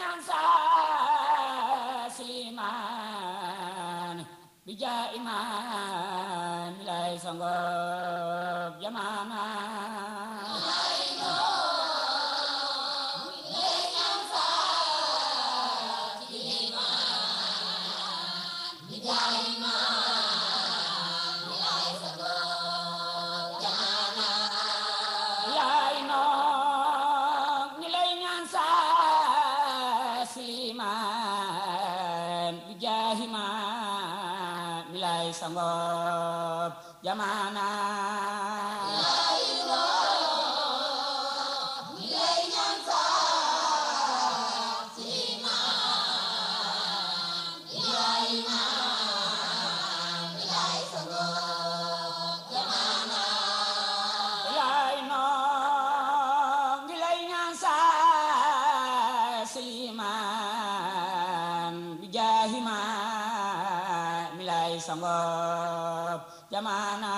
ñaan sa silimaan bi jaa imaan mi lay sangob jamaana yaay noog ñi lay ñaan sa silimaan bi jaahi maan mi lay sangob jamaana yaay noog ñi lay ñaan sa silimaan bi jaahi maan mi lay sangob jamaana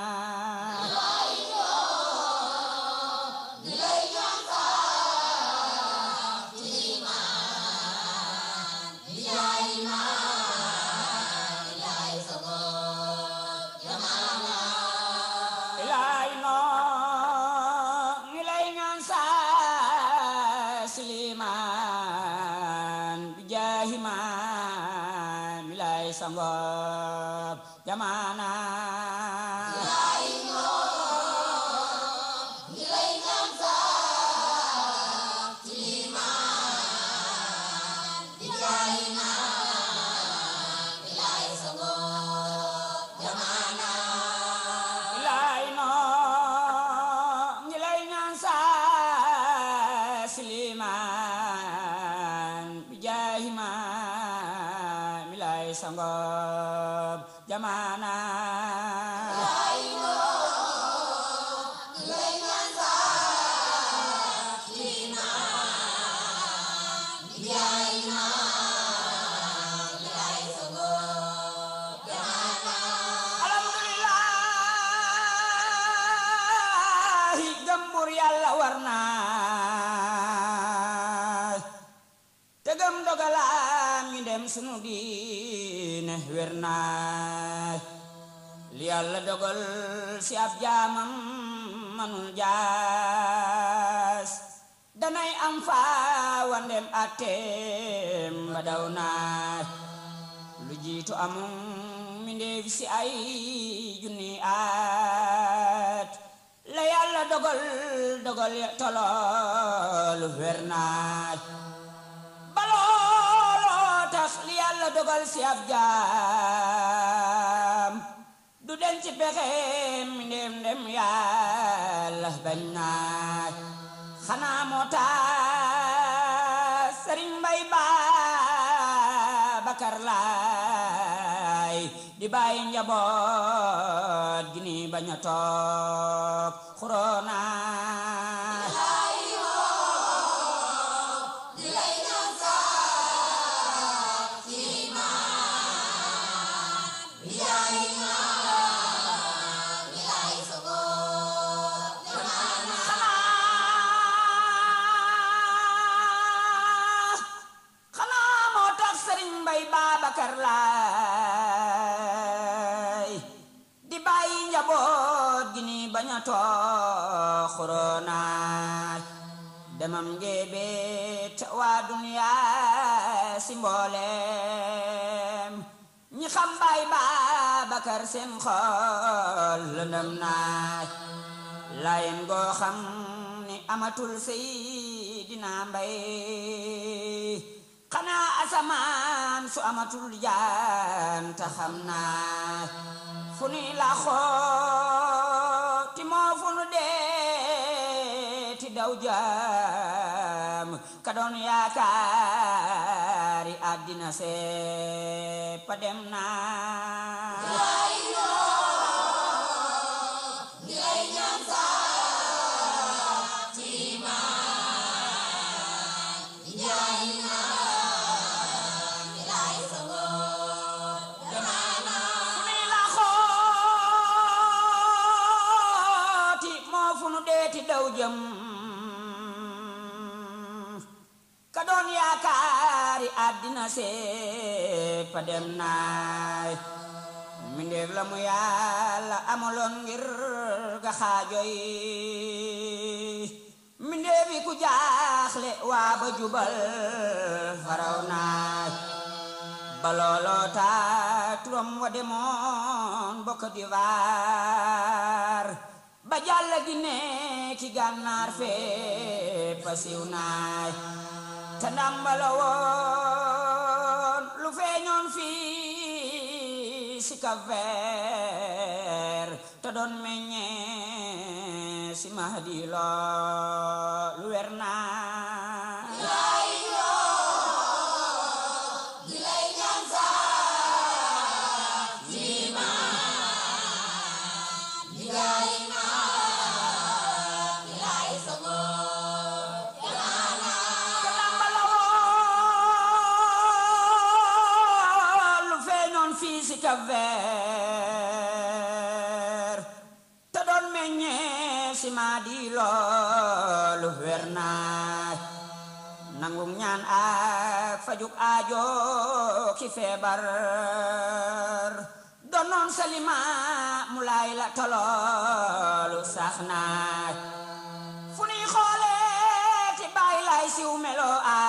yaay noog ñi lay ñaan sa silimaan bi jaahi maan mi lay sangob jamaana yaay noog ñi lay ñaan sa silimaan bi jaahi maan mi lay sangob jamaana alhamdulillahi gëmbur yàlla war naa te gëm dogalaam mi dem sunu diine wér naa li yàlla dogal si ab jaamam manul jaas danay am faa wandem atteem ba daw naa lu jiitu amum mi ndeef si ay junni at la yàlla dogal dogal ya toloolu wér naa balooloo tax li yàlla dogal si ab jaam du den ci pexeem mi ndem ndem yàlla bañ naa xanaa moo tax sëriñ mbay Babakar Laay di bàyyi njaboot gi ni bañ a toog xuroona xanaa xanaa moo tax sëriñ mbay Babakar Laay di bàyyi njaboot gi ni bañ a toog xuroona demam ngeebet waa duniyaa si mbooleem ñi xam baay Babakar seen xol lëndëm naaj layen goo xam ni amatul Seydina Mbay xanaa asamaan su amatul jaan ta xam naa fu ni la xooti moo fu nu dee ti daw jaam ka doon yaakaari àddina seppa dem naa fu ni la xooti moo fu nu deeti daw jëm ka doon yaakaar àddina sépp dem naay mbindeef la mu yàlla amaloon ngir ga xaajoy mbindeef yi ku jaaxle waa ba jubal faraw naay ba looloo taa turam wa demoon bokk d'Ivoire ba jàll gi ne ki gànnaar fépp pasiw naay te ndambala woon lu feeñoon fii si Cap-Vert te doon meññee si Mahdi loo lu wer naa Cap-Vert te doon meññee si Mahdi loolu wer naa nangu ñaan ak fajuk aajo ki feebar doonoon salima mu laay la toloolu sax naa fu nuy xoolee ti bàyyi lay siw melo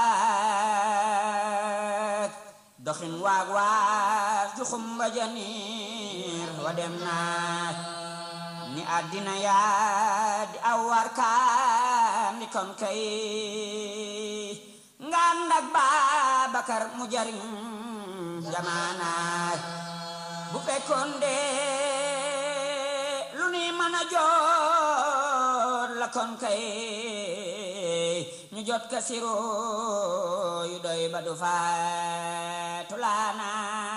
ak doxin waag waag juxum ba janiir wa dem naa ni àddina yaa di aw war kaan di kon kay ngaan ndak Babakar mu jariñ jamaanaay bu fekkoon de lu ni mën a jot la kon kay ñu jot ka siro yu doy ba du faatu laana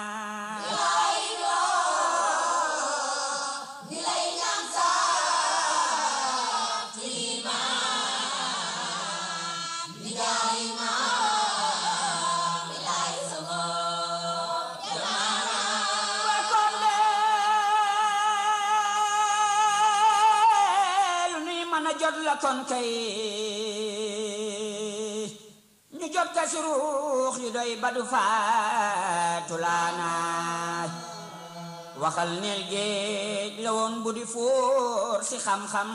jot la kon kay ñu jot ka si ruux yu doy ba du faatu laanaay waxal neel géej la woon bu di fóor si xam-xam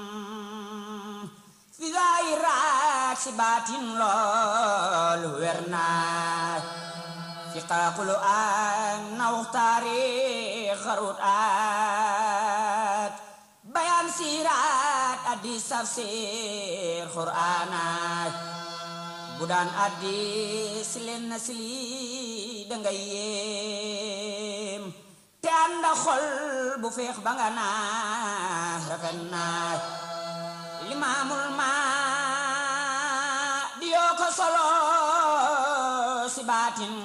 fi zaahiraat si baatin loolu wer naay fi xaaqulu aan nawux taarix xarut aat bayaan siiraat addi tafsir qur'aanaat bu daan addi si leen na si lii dangay yéem te ànda xol bu feex ba nga naa rafet naa limaamul maa di yoo ko solo si baatin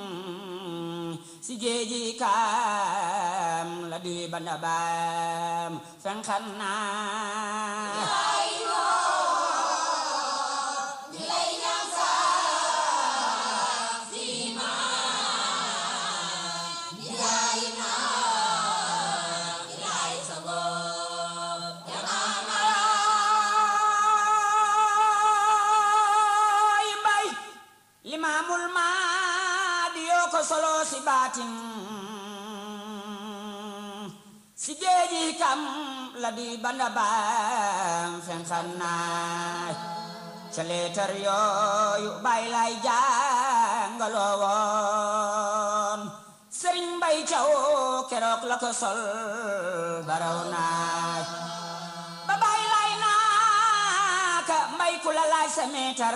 si géeji kaam la duy banda baam fenxan naa limaamul maa di yoo ko solo si baatin si géeji kam la di banda baam fen xannaay ca leetar yooyu bay lay jàngaloo woon sëriñ mbay caw keroog la ko sol baraw naaj ba bay lay naaka mbay ku la laaj sa meetar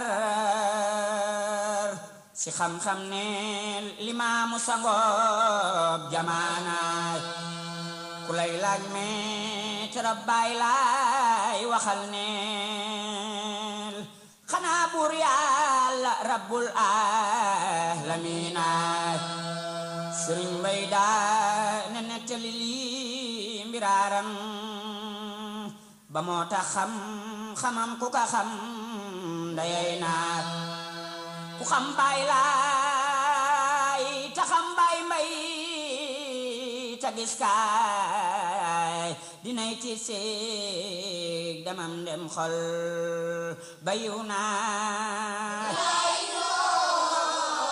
si xam-xam ne limaamu sangoob jamaanaay ku lay laaj meetar bay lay waxal neel xanaa buur yàlla rabbul aalamiinaay sëriñ mbay daa ne nettali lii mbiraaram ba moo tax xam xamam ku ka xam ndayay naat ku xam baay laay ta xam baay mbay ta gis kaay dinay tiit seeg damam dem xol bayiw naa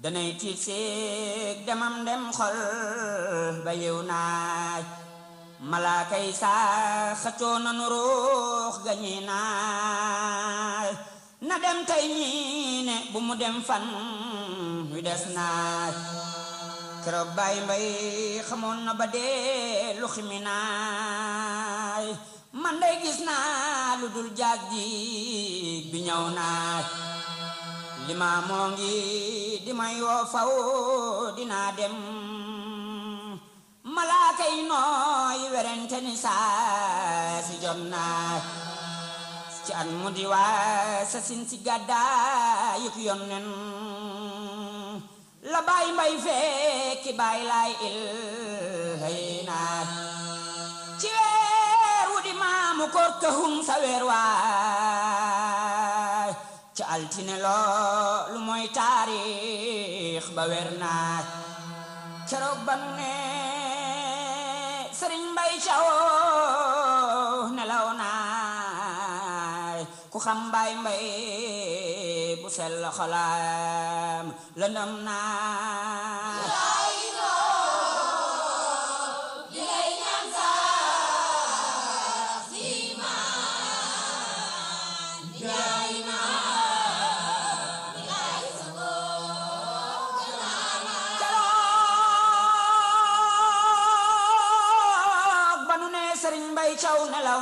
danay tiit seeg demam dem xol ba yew naaj malaaka yi saa xëccoo nanu ruux gañi naaj na dem tey ñii ne bu mu dem fan wi des naaj keroog bàyyi mbay xamoon na ba dee lu ximi naaj man day gis naa lu dul jaag ji bi ñëw naaj lima moo ngi di may woo faw dinaa dem malaaka yi nooy werente ni saa si jot naa ci at mu di waa sa sin si gàddaa yëpp yoon nen la baay mbay fekki baay laay il hay naa ci weer wu di maamu koor kahum sa weer waay ci altine loolu mooy taarix ba weer naa keroog ba nu ne sëriñ mbay caw nelaw naay ku xam mbay mbay bu sell xolam lëndëm naa keroog ba nu ne sëriñ mbay caw nelaw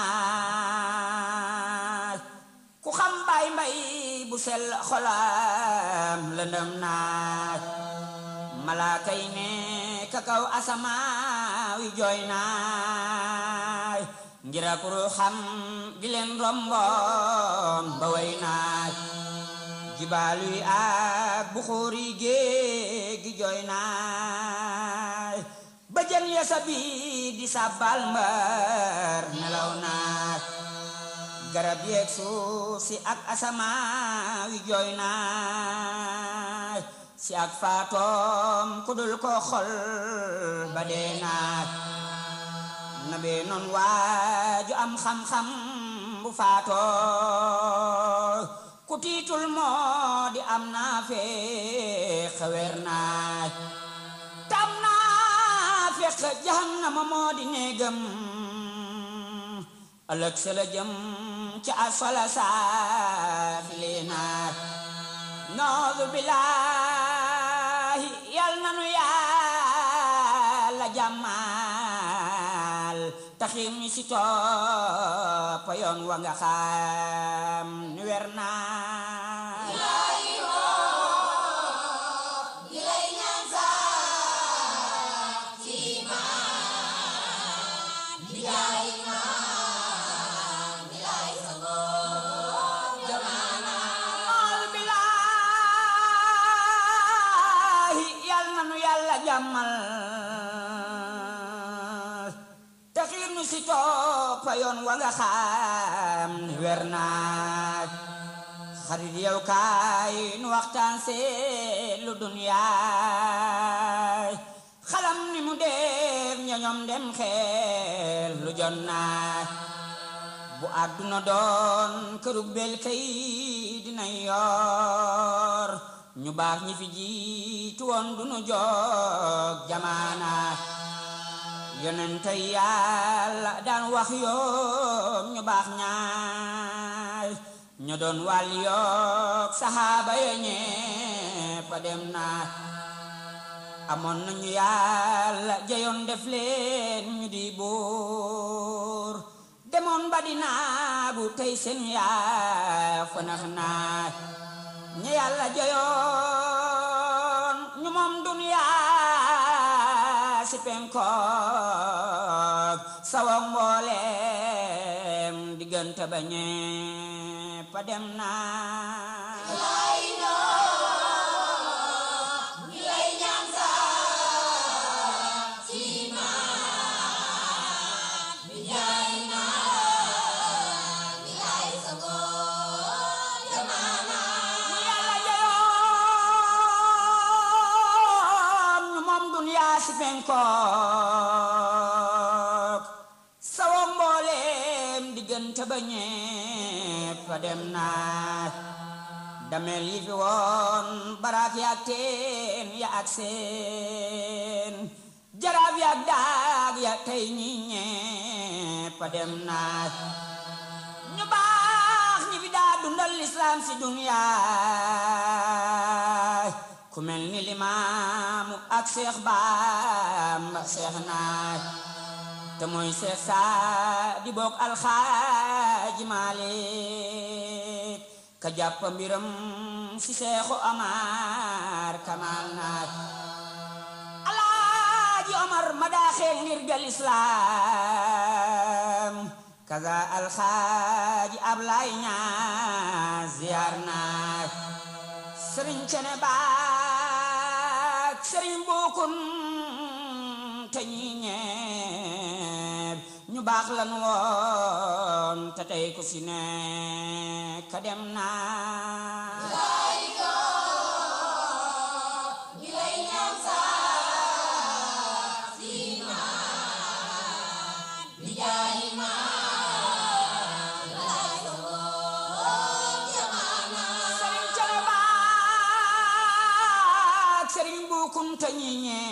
naay ku xam mbay mbay bu sell xolam lëndëm naay malaaka yi ne ka kaw asamaawi jooy naay ngir ak ruuxam gi leen romboon ba way naay jibaalu yi ak buxuur yi géej gi jooy naay ba jën ya sabi di sàbbal mbar nelaw naay garab yeeg suuf si ak asamaawi jooy naay si ak faatoom ku dul ko xol ba dee naay na bee noon waaju am xam-xam bu faatoo ku tiitul moo di am naa fee xewer naay tam naa fekk jahannama moo di néegam ëllëg sa la jëm ci asfala saafili naay noodu billaahi yal nanu yàlla jàmmal taxir mi si topp yoon wa nga xam ni wer naay noodu billaahi yal nanu yàlla jàmmal taxir nu si toppa yoon wa nga xam ni wer naaj xarit yow kaay nu waxtaan seet lu duniyaay xalam ni mu def ñoñom dem xeel lu jon naaj bu àdduna doon kërug bel kay dina yor ñu baax ñi fi jiitu woon du nu jog jamaana yonente yàlla daan wax yoom ñu baax ñaay ñu doon wàll yoog saxaaba ya ñépp a dem naa amoon nañu yàlla jayoon def leen ñu di buur demoon ba di naagu tey seen yaa fanax naa ñi yàlla jayoon ñu moom duniyaa si penkook sawa mbooleem diggante ba ñépp a dem naa ñu yàlla jayoon ñu moom duniyaa si penkook sawa mbooleem diggante ba ñépp a dem naa damel yi fi woon baraak yaak teen ya ak seen jaraaf yaak daag ya tey ñi ñepp a dem naaj ñu baax ñi fi daa dundal lislaam si duniyaay ku mel ni limaamu ak seex baamba seex naaj te mooy seex saa di bokk alxaaji maalik ka jàpp mbiram si seexu amar kamal naaj alaaji omar ma daaxee ngir gal islaam kaza alxaaji ablaay ñaas ziyaar naaj sëriñ cene baak sëriñ buukun te ñi ñeeb ñu baax lan woon te tey ku si nekk ka dem naa sëriñ cene baak sëriñ buukun te ñi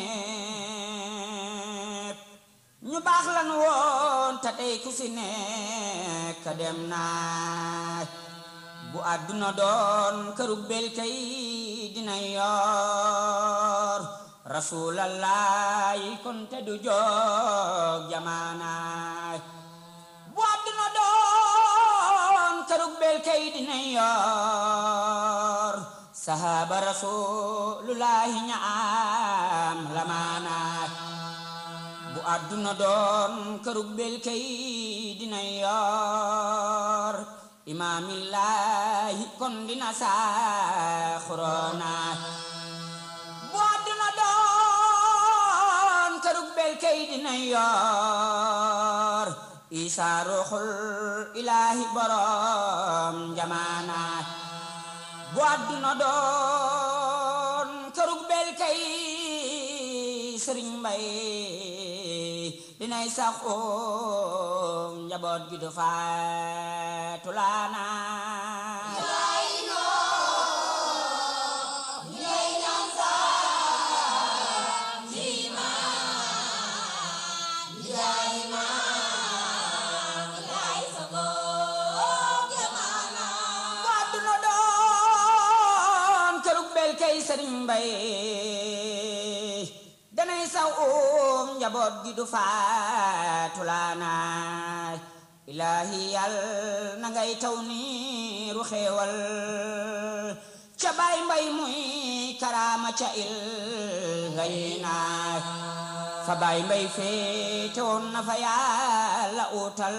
ñeeb ñu baax lan woon te tey ku si nekk ka dem naaj bu àdduna doon këru bel kay dina yor rasulallah kon te du jóg jamaanaay bu àdduna doon këru bel kay dina yor sahaba rasulullahi ñaam lamaanaay bu àdduna doon kërug bel kay dina yor imaamillaahi kon dina saaxuroona bu àdduna doon kërug bel kay dina yor isa ruuxul ilaahi borom jamaana bu àdduna doon kërug bel kay sëriñ mbay dinay sax oom njaboot gi du faatu laana bu àdduna doon kërug bel kay sëriñ mbay danay saw oom njaboot gi du faatu laanaay ilaahi yal na ngay taw niiru xeewal ca baay mbay muy karaama ca il ngay naay fa baay mbay féete woon na fa yàlla utal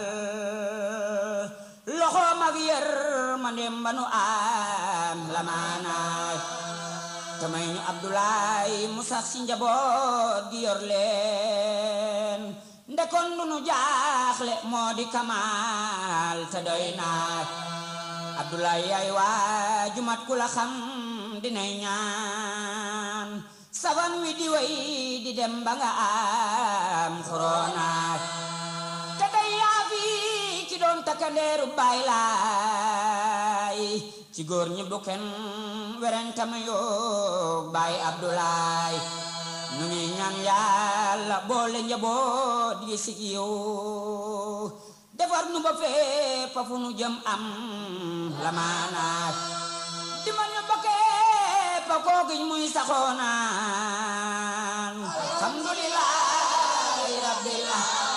loxoom ak yër ma ndem ba nu am lamaanaay te may ñu Abdoulaye mu sax si njaboot gi yor leen ndekon lu nu jaaxle moo di kamaal te doy naat Abdoulaye yaay waa jumat ku la xam dinay ñaan saban wi di way di dem ba nga am xoronaat te day yaa fi ki doon takkandeeru baay laay ci góor ñi bu kenn werentama yoog baay Abdoulaye nu ngi ñaan yàlla boole njaboot gi sig yow defar nu ba fépp fu nu jëm am la maanaat di man ñu bokkee pa koogiñ muy saxoonaan alhamdulillahi rabbil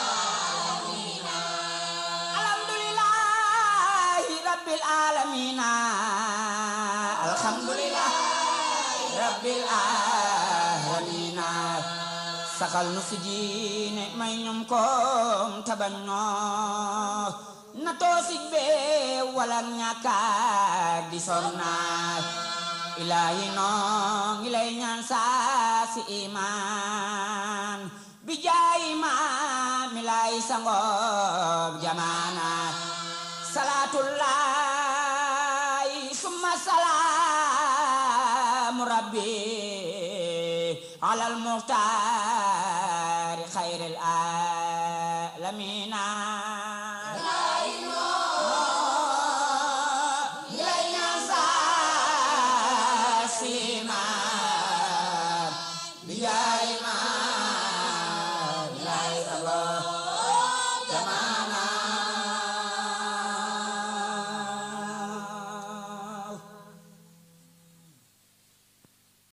alhamdulillahi rabbil alamina alhamdulillahi rabbil alamina saxal nu si diine may ñum koom tabañ noo na toosig bee wala ñàkkaak di sonnaat ilaahi noo ngi lay ñaan saa si imaan bi jaay imaan mi lay sangoob jamaanaat salaatullahi summa salaamu rabbi alal muxtaari xayril aalamiina